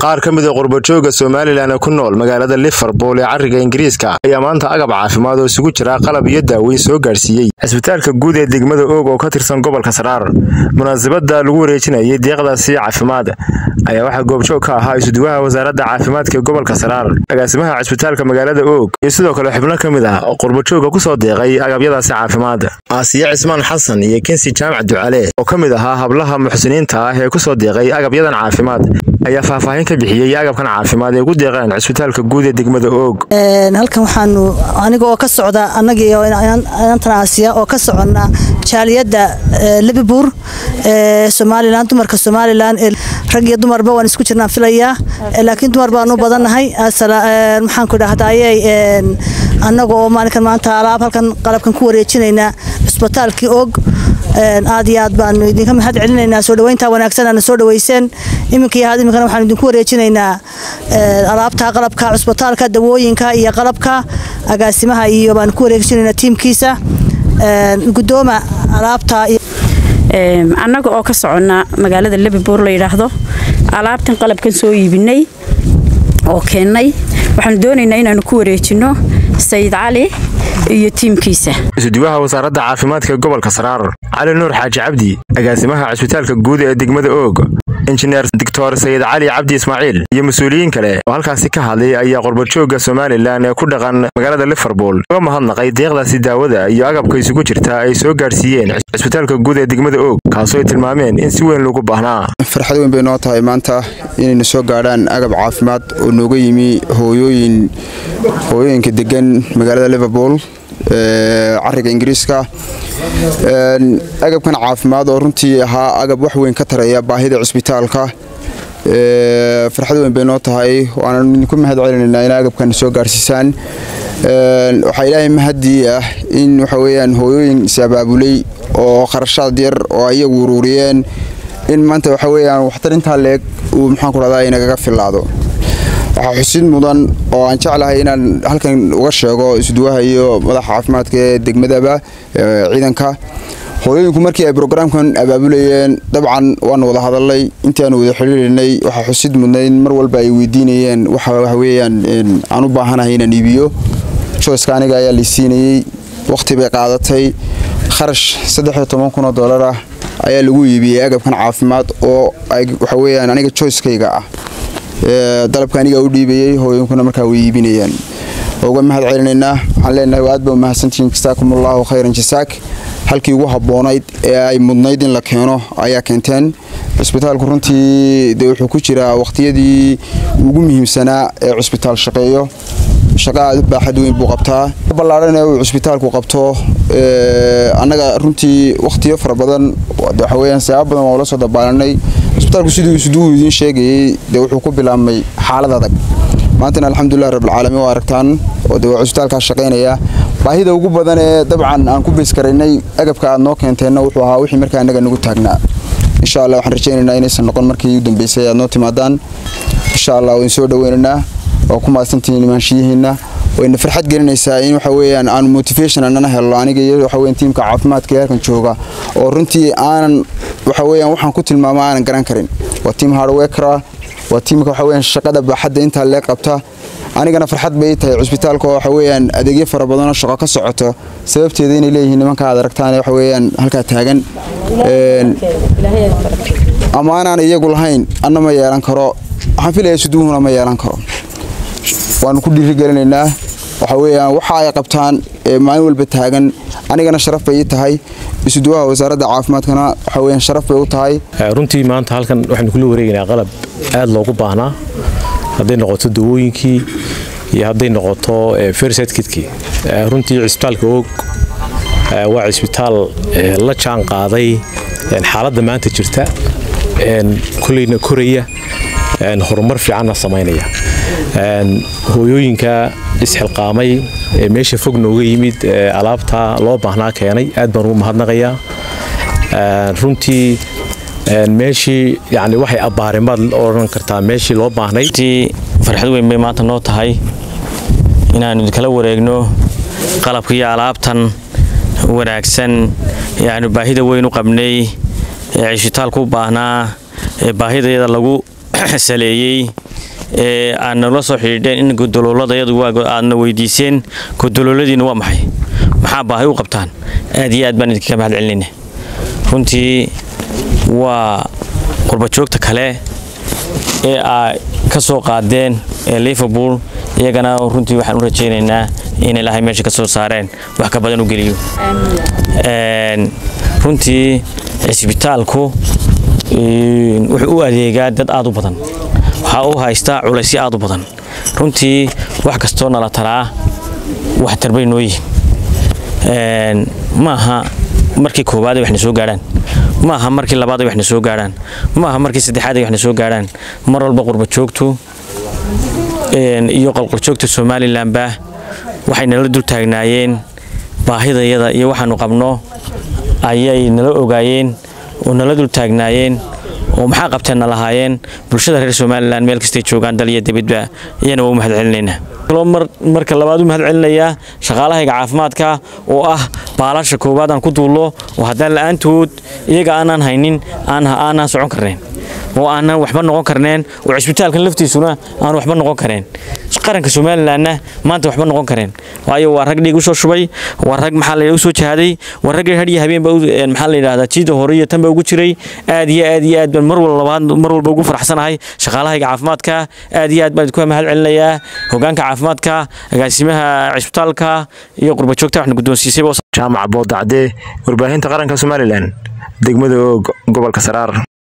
qaar ka mid a qurbajooga somalilan ee ku nool magaalada liverpool ee cariga ingiriiska ayaa maanta agab caafimaad oo isugu jira qalab iyo daaweyn soo gaadhsiiyey cisbitaalka guud ee degmada oog oo ka tirsan gobolka saraar munaasabada lagu wareejinayay deeqdaasi caafimaad ayaa waxaa goobjoog ka ahaa isuduwaha wasaaradda caafimaadka ee gobolka saraar agaasimaha cisbitaalka magaalada oog iyo sidoo kale xubno ka mid ah qurbajooga kusoo deeqay agabyadaasi caafimaad aasiye cismaan xasan iyo kensi jaamac ducale oo ka mid ahaa hablaha muxsiniinta ah ee kusoo deeqay agabyadan caafimaad ayaa faahfaahin ka bixiyey agabkan caafimaad ee ugu deeqeen cisbitaalka guud ee degmada oog halkan waxaanu aniga oo ka socda annagii inantan aasiya oo ka socona jaaliyadda liverpool ee somalilan dumarka somalilan rag iyo dumarba waan isku jirnaan filayaa laakiin dumar baanu badannahay maxaan ku idhahdayey annaga oo maalinkan maanta alaab halkan qalabkan ku wareejinaynaa cisbitaalkii oog aad iyo aad baanu idinka mahad celinaynaa soo dhaweynta wanaagsan aana soo dhaweyseen iminka iyo had iminkana waxaanu idinku wareejinaynaa alaabta qalabka cusbitaalka dawooyinka iyo qalabka agaasimaha iyo baanu ku wareejinaynaa tiimkiisa gudooma alaabta annaga oo ka soconna magaalada liverpool la yidhaahdo alaabtan qalabkan soo iibinay oo keennay waxaanu doonaynaa inaanu ku wareejinno sayid cali iyo tiimkiisa isuduwaha wasaaradda caafimaadka gobolka saraar cali nuur xaaji cabdi agaasimaha cisbitaalka guud ee degmada oog injineer doctor sayid cali cabdi ismaaciil iyo mas-uuliyiin kale oo halkaasi ka hadlay ayaa qurbajooga somalilan ee ku dhaqan magaalada liverpool uga mahadnaqay deeqdaasi daawada iyo agabka isugu jirta ay soo gaadhsiiyeen cisbitaalka guud ee degmada oog kaasoo ay tilmaameen in si weyn loogu baahnaa farxad weyn bay noo tahay maanta inaynu soo gaadhaan agab caafimaad oo nooga yimi hooyooyin hooyooyinka degan magaalada liverpool cariga ingiriiska agabkan caafimaad oo runtii ahaa agab wax weyn ka tareeya baahida cisbitaalka farxad weyn bay noo tahay waana idinku mahad celinaynaa in agabkan soo gaarsiisaan waxaa ilaahay mahadii ah in waxa weyaan hooyooyin is-abaabulay oo kharashaad yar oo iyagu uruuriyeen in maanta waxa weyaan waxtar intaa leeg uu maxaan ku rahdaa inagaga filaado waxaa xusid mudan oo aan jeclahay inaan halkan uga sheego isduwaha iyo madaxa caafimaadka ee degmadaba ciidanka hooyooyinku markii ay brograamkan abaabulayeen dabcan waanu wada hadalnay intii aanu wada xiriirinay waxaa xusid mudnayd mar walba ay weydiinayeen waxaweyaan aan u baahanahay inaan iibiyo joyska aniga ayaa laysiinayey waqti bay qaadatay kharash oo dolar ah ayaa lagu iibiyey agabkan caafimaad oo waxaweyaan aniga joyskayga ah dalabka aniga u dhiibayey hooyinkuna markaa way iibinayaan uga mahad celinaynaa waxaan leenahay aad ba umahadsantihiin jasaakum allahu khayran jasaak halkii ugu habboonayd ee ay mudnayd in la keeno ayaa keenteen cisbitaalku runtii de wuxuu ku jiraa waqhtiyadii ugu muhiimsanaa ee cusbitaal shaqeeyo shaqa aad u baaxad weyn buu qabtaa ballaadhan ee uu cusbitaalku qabto annaga runtii wakhtiyo fara badan waxaweyaan sabab badan waa ula soo dabaalanay cusbitaalku siduu isduhu idiin sheegayey dee wuxuu ku bilaabmay xaalad adag maantana alxamdulilah rabbilcaalamiin waa aragtaan oo de waa cusbitaalkaa shaqaynaya baahida ugu badan ee dabcan aan ku beeskaraynay agabka aad noo keenteenna wuxuu ahaa wixii markaa annaga nagu taagnaa insha allah waxaan rajaynaynaa inaysan noqon markii u dambeysay aad noo timaadaan insha allah wayn soo dhaweynaynaa waa ku mahadsantihiin imaanshiyihiinna wayna farxad gelinaysaa in waxa weyaan aanu motivation anana helno aniga iyo waxaweyan tiimka caafimaadka ee halkan jooga oo runtii aanan waxaweyaan waxaan ku tilmaama aanan garan karin waa tiim hardwekera waa tiimka waxaweyaan shaqada baaxadda intaa lee qabta anigana farxad bay tahay cusbitaalka oo waxaweyaan adeegyo fara badanoo shaqo ka socoto sababteeda inay leeyihiin nimanka aad aragtaan waxaweyaan halkaa taagan ama anaan iyagu lahayn anna ma yeelan karo waxaan filaya suduuhuna ma yeelan karo waanu ku dhiirigelinaynaa waxa weyaan waxa ay qabtaan maalin walba taagan anigana sharaf bay ii tahay isuduwaha wasaaradda caafimaadkana waxaweyan sharaf bay u tahay runtii maanta halkan waxaynu kula wareegaynaa qalab aad loogu baahnaa hadday noqoto dawooyinkii iyo hadday noqoto fersetkidkii runtii cisbitaalka oog waa cisbitaal la jaan qaaday xaaladda maanta jirta koleyna koraya horumar fiicanna samaynaya hooyooyinka isxilqaamay ee meesha fog nooga yimid alaabta loo baahnaa keenay aad baan ugu mahadnaqayaa runtii meeshii yani waxay abbaarimaad odhan kartaa meeshii loo baahnay farxad weyn bay maanta noo tahay inaanu idinkala wareegno qalabka iyo alaabtan wanaagsan ee aanu baahida weyn u qabnay ee cishitaalku u baahnaa ee baahidayada lagu saleeyey ee aad nala soo xidhiidheen in godoloolada iyadu aadna weydiiseen godolooladiina waa maxay maxaa baahi u qabtaan aad iyo aad baan idinkaga mahad celinayna runtii waa qurbajoogta kale ee aa ka soo qaadeen ee liverpool iyagana runtii waxaan u rajaynaynaa in ilaahay meesha ka soo saareen wax ka badan u geliyo runtii cisbitaalku wuxuu u adeegaa dad aad u badan waxaa u haystaa culaysyo aad u badan runtii wax kastoo nala taraa wax tarbay noo yihiin maaha markii koowaad ay waxna soo gaadhaan maaha markii labaad ay waxna soo gaadhaan maaha markii saddexaad ay waxna soo gaadhaan mar walba qurbajoogtu iyo qolqoljoogta somalilanba waxay nala dul taagnaayeen baahidayada iyo waxaanu qabno ayay nala ogaayeen oo nala dul taagnaayeen oo maxaa qabteenna lahaayeen bulshada reer somalilan meel kastay joogaan dal iyo dibadba iyana waa u mahad celinaynaa marka labaad u mahad celinayaa shaqaalahayga caafimaadka oo ah baalasha koowaad aan ku duullo oo haddaan la'aantood iyaga aanaan haynin aanaan socon karnayn oo aanan waxba noqon karneen oo cisbitaalkan laftiisuna aan waxba noqon kareen qaranka somalilanna maanta waxba noqon kareen waayo waa rag dhiig usoo shubay waa rag maxaa la usoo jahaaday waa rag hadhiyo habeenba maxaa la yidhahdaa jiida hore iyo tanba ugu jiray aad iyo aad iyo aad baan mar walbaad mar walba ugu faraxsanahay shaqaalahayga caafimaadka aad iyo aad baan idinku mahad celinayaa hogaanka caafimaadka agaasimaha cisbitaalka iyo qurbajoogta waxna guddoonsiisay jaamac boodacdee warbaahinta qaranka somalilan degmada oog gobolka saraar